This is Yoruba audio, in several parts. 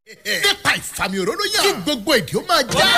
nípa ìfàmì òróró yàn kí gbogbo èdè ó máa já.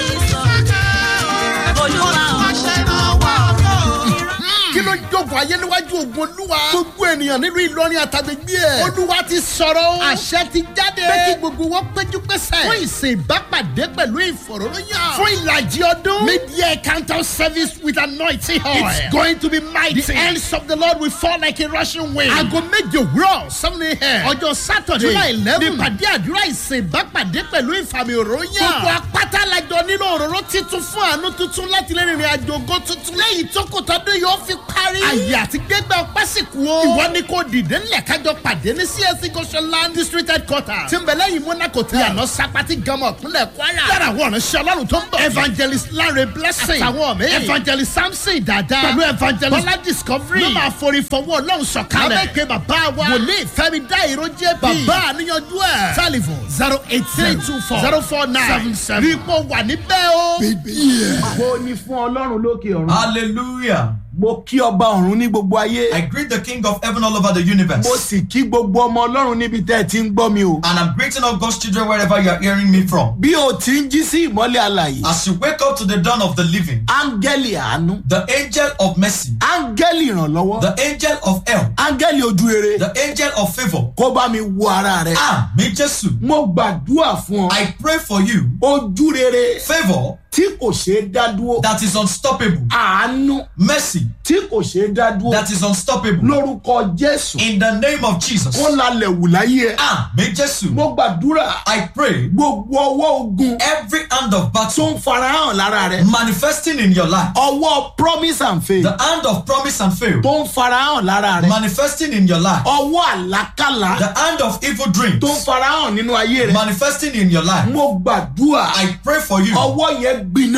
kí ló jókòó ayé níwájú ogun olúwa. gbogbo ènìyàn nínú ìlọrin àtàgbègbè ẹ̀. olúwa ti sọ̀rọ̀ o. àṣẹ ti jáde. pé kí gbogbo wọn péjú pésẹ̀. fún ìsìn ìbápàdé pẹ̀lú ìfọ̀rọ̀lóyàn. fún ìlàjì ọdún. media encounter service with anointing oil. it's going to be mighty. the hands of the lord will fall like a rushing wind. aago méje òwúrọ̀ seven a.m. ọjọ́ saturday july eleven. nípàdé àdúrà ìsìn ìbápàdé pẹ̀lú ìfàmì òróyàn. gbogbo apáta lajọ nílò òróró titun fún àánú tuntun láti lè rìnrìn àjò ògo tuntun. lẹ́yìn tó kò tọ́dún yóò fi parí. àyè àti gbẹgbẹ ọpẹ́ sì kú o. ìwọ ni kò dìde ńlẹ̀ kájọ pàdé ní csc goshenland district headquarters. tí ń bẹ lẹ́yìn monaco tẹ̀. yànnà sapati gama ọ̀pínlẹ̀ kwara. yàrá àwọn ọ̀rẹ́ ọlọ́run tó ń bọ̀. evangelist lanre blessing. àtàwọn mi. evangelist samson dada. pẹ̀lú evangelist bọ́lá discovery. ló máa forí fọwọ́ ọlọ́run sọ̀kalẹ̀. lábẹ́kẹ́ bàbá wa. wòlíì fẹ́mi dá ìró jẹ́ bí. bàbá àníyànjú ẹ̀. telephone zero eight three two four zero four nine seven seven. rí i pọ̀ wà níbẹ̀ o. Mo ní fún Ọlọ́run lókè ọ̀run. Hallelujah. Mo kí ọba ọ̀run ní gbogbo ayé. I greet the King of heaven all over the universe. Mo sì kí gbogbo ọmọ Ọlọ́run níbi tẹ́ ẹ ti ń gbọ́ mi o. And I'm greeting all God's children wherever you are hearing me from. Bí o ti ń jí sí ìmọ́lẹ̀ alàyè. As you wake up to the dawn of the living, Áńgẹ́lì àánú. the angel of mercy, Áńgẹ́lì ìrànlọ́wọ́. the angel of help, Áńgẹ́lì ojú rere. the angel of favor, Kó bá mi wo ara rẹ. Àmì Jésù. Mo gbàdúrà fún ọ. I pray for you Ojú rere favor tí kò ṣeé dá dúró. that is unstoppable, Àánú mercy tí kò ṣeé dá dúró. that is unstoppable. Lórúkọ Jésù. In the name of Jesus. Kó lalẹ̀ wù láyé ẹ. Àmì Jésù. Mo gbàdúrà. I pray Gbogbo ọwọ́ ogun every hand of tó battle ń farahàn lára rẹ. manifesting in your life, ọwọ́ promise and faith the hand of promise and fail tó ń farahàn lára rẹ. manifesting in your life, ọwọ́ àlákàlà the hand of evil dreams tó ń farahàn nínú ayé rẹ. manifesting in your life. mo gbàdúrà I pray for you. ọwọ́ yẹn gbiná.